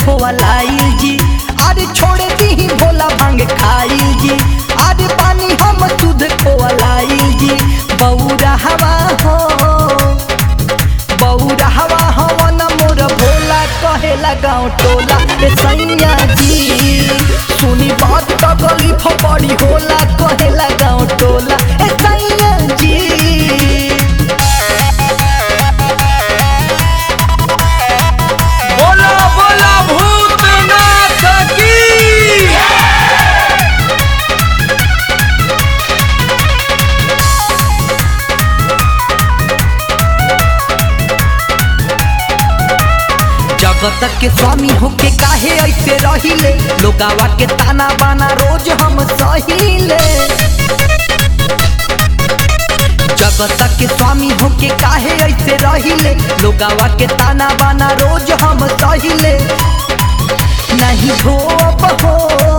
खोलाइल जी अरे छोड़ दी भोला भांग खाइल जी अरे पानी हम दूध खोलाइल जी बौरा हवा हो बौरा हवा हवन मोर भोला कहेला गाँव टोला ए सैया जी सुनी बात तकलीफ बड़ी होला कहेला गाँव टोला ए सैया जी बोला बोला भूतनाथ की जगत के स्वामी होके काहे ऐसे रहिले लोगावा के ताना बाना रोज हम सहिले जगत के स्वामी होके काहे ऐसे रहिले लोगावा के ताना बाना रोज हम सहिले नहीं धोब हो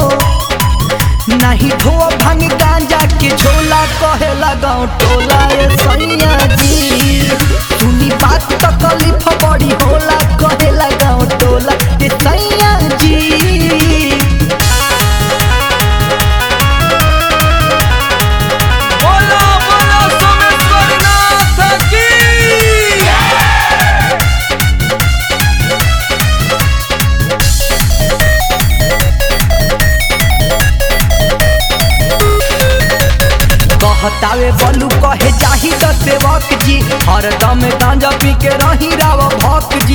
नहीं धोब भांग गांजा के झोला कहे लगाओ टोला ए सैया जी सुनी बात तकलीफ बड़ी होला कहे लगाओ टोला ए सैया जी बोला बोला सोमेश्वरनाथ की कहतावे बलू कहे जाही त सेवक जी हरदम गांजा पी के रही राव भक जी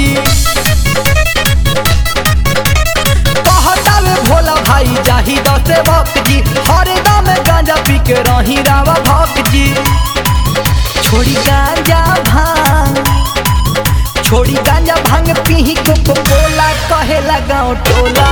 कहतावे भोला भाई जाही त सेवक जी हरदम गांजा पी के रही राव भक जी छोड़ी गांजा भांग छोड़ी गांजा भांग पीही कोको कोला कहे लगाओ टोला